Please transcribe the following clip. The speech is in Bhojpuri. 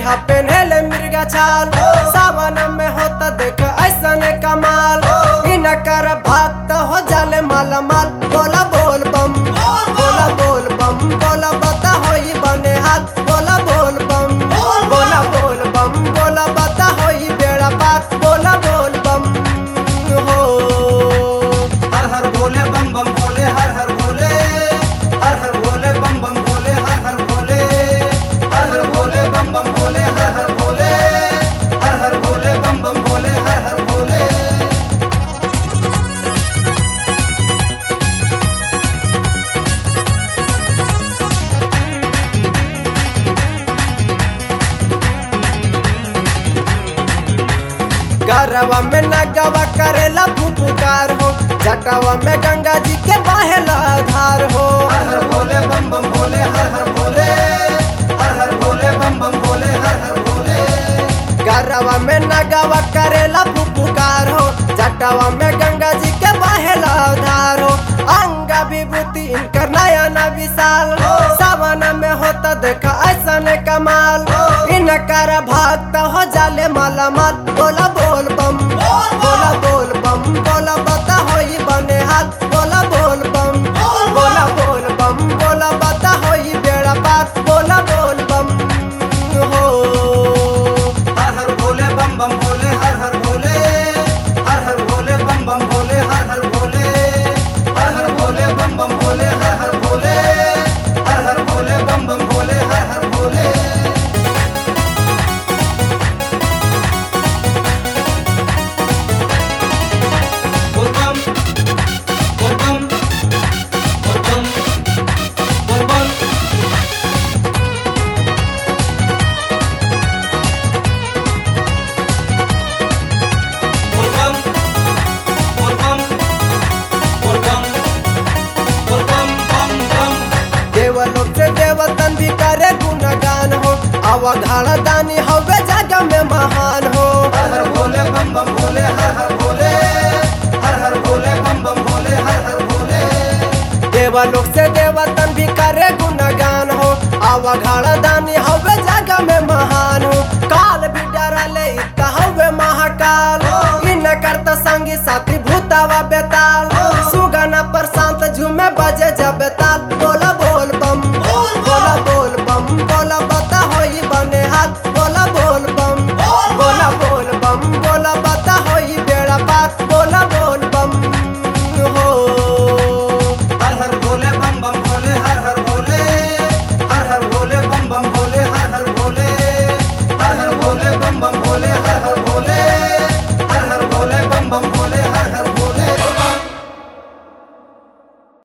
हा पेन्हेले मिर्गा छाल सावन में होता देख ऐसन कमाल इनकर भक्त हो जाले माला माल बोला बोल बम बोला बोल बम बोला बता होई बने हाथ बोला बोल बम बोला बोल बम बोला बता होई बेड़ा पार बोला बोल बम हो हर हर भोले बम बम भोले हर हर भोले हर हर भोले बम बम भोले हर हर भोले हर हर भोले बम बम भोले हर हर भोले हर हर भोले बम बम भोले हर हर भोले गरवा में नगवा करेला फुफुकार हो जटवा में गंगा जी के बहेला धार हो हर हर भोले बम बम भोले हर हर भोले हर हर भोले बम बम भोले हर हर भोले गरवा में नगवा करेला फुफुकार हो जटवा में गंगा जी के बहेला धार हो अंग विभूति इनकर नयन विशाल सावन में होता देखा ऐसन कमाल इनकर भक्त हो जाले माला माल बोला बोल बम बोला बोल बम बोला बता होई बने हाथ बोला बोल बम बोला बोल बम बोला बता होई बेड़ा पार बोला बोल बम हो हर हर भोले बम बम भोले हर हर भोले हर हर भोले बम बम भोले हर हर भोले हर हर भोले बम बम भोले हर हर भोले हर हर भोले बम बम भोले हर हर भोले बोल बम बोल बम बोल बम बोल बम बोल बम बोल बम बोल बम बोल बम बम बम देवलोक से देवतन भी करे गुणगान हो अवघाड़ दानी हवे जग में महान हो हर हर भोले बम बम भोले हर हर भोले हर हर भोले बम बम भोले हर हर भोले देवलोक से देवतन भी करे गुणगान हो अवघाड़ दानी हवे जग में महान हो काल भी डरले इतना हवे महाकाल इन करता संगी साथी भूतावा बेताल सुगना पर शांत झूमे बजे